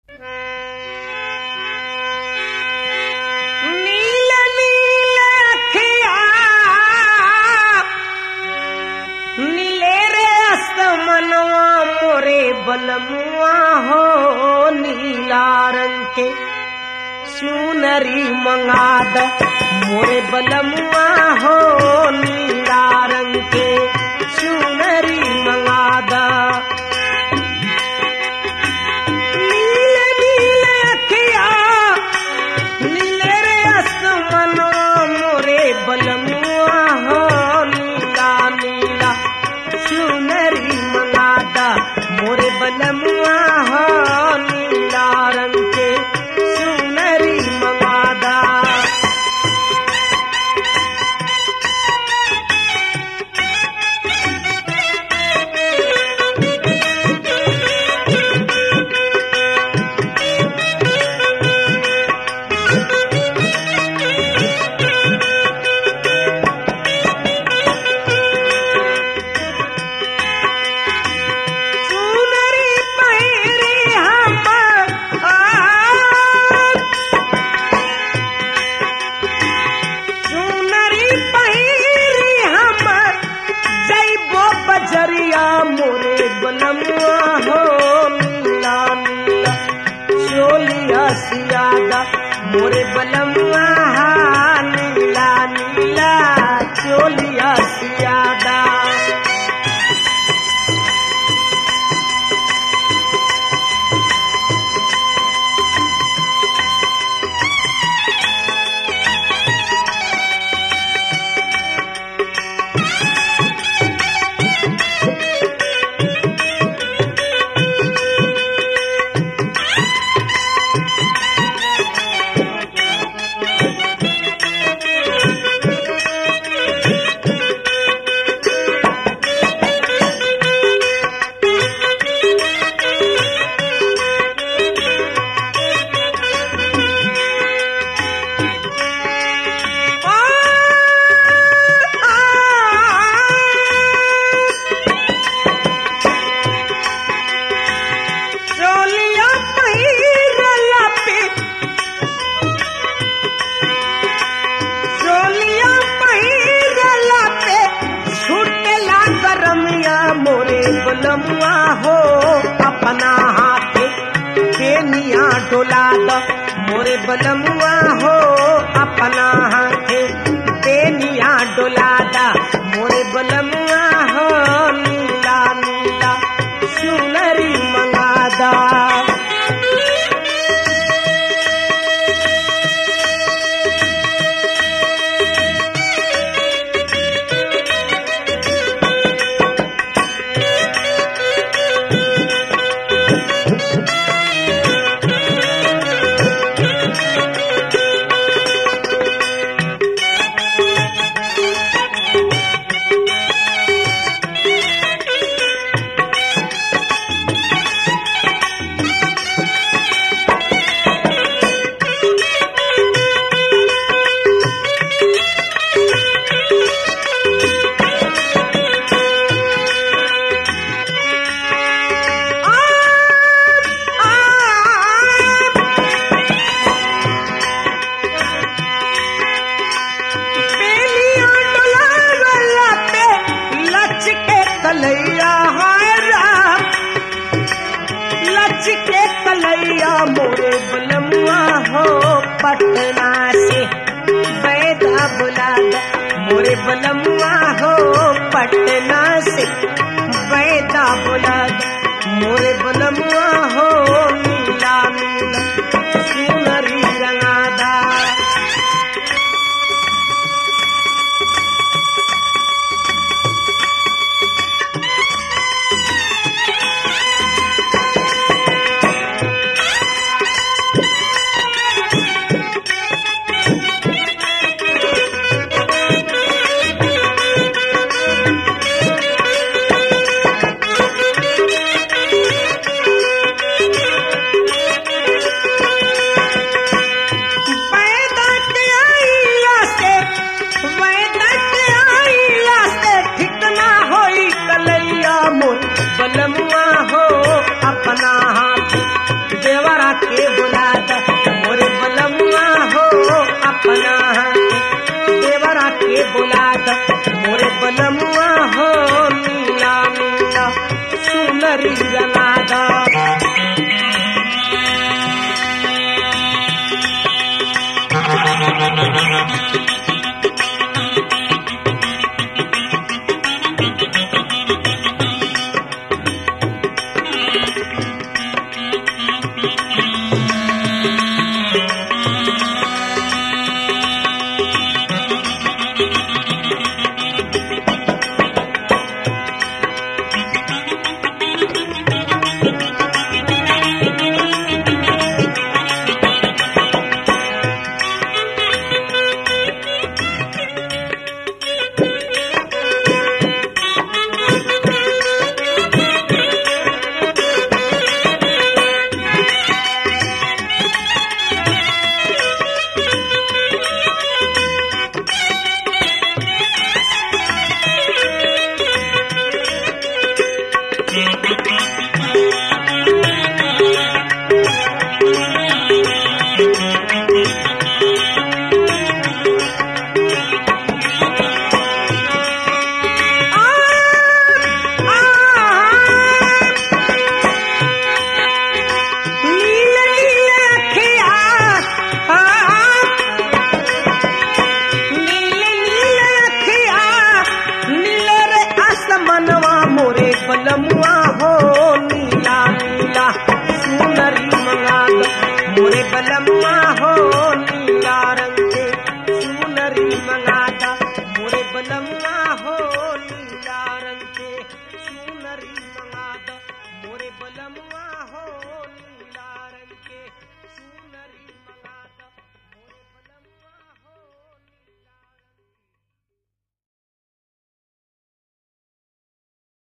नील नील अखिया नीले रे असमनवा मोरे बलमुआ हो नीला रंग के चुनरी मंगाद मोरे बलमुआ हो नीला रंग के चुनरी मंगादा नील नील अखिया नीले रे आसमानो मोरे बलमुआ हो नीला नीला चुनरी मंगादा मोरे बलमुआ हो नीला रंग के चुनरी मंगादा चुनरी पहिरी हम चुनरी पहिरी हम जैबो बजरिया मोरे बलमुआ हो नीला नीला चोलिया सियादा मोरे बलमुआ हा नीला नीला चोलिया सियादा चोलिया पहिरला पे चोलिया पहिरला पे छूटेला गरमिया मोरे बलमुआ हो अपना हाथे केनिया डोला द मोरे बलमुआ हो अपना हाथे केनिया डोला द मोरे बलमुआ हो नीला नीला सुनरी मंगादा बेलिया डोलावला पे लच के कलैया हाय राम लच के कलैया मोरे बलमुआ हो पटना से बैदा बुला द मोरे बलमुआ हो पटना से बैदा बुला द मोरे बलमुआ हो नीला नीला सुनरी रंगादा देवरा के बुला द मोरे बलमुआ हो अपना देवरा के बुला द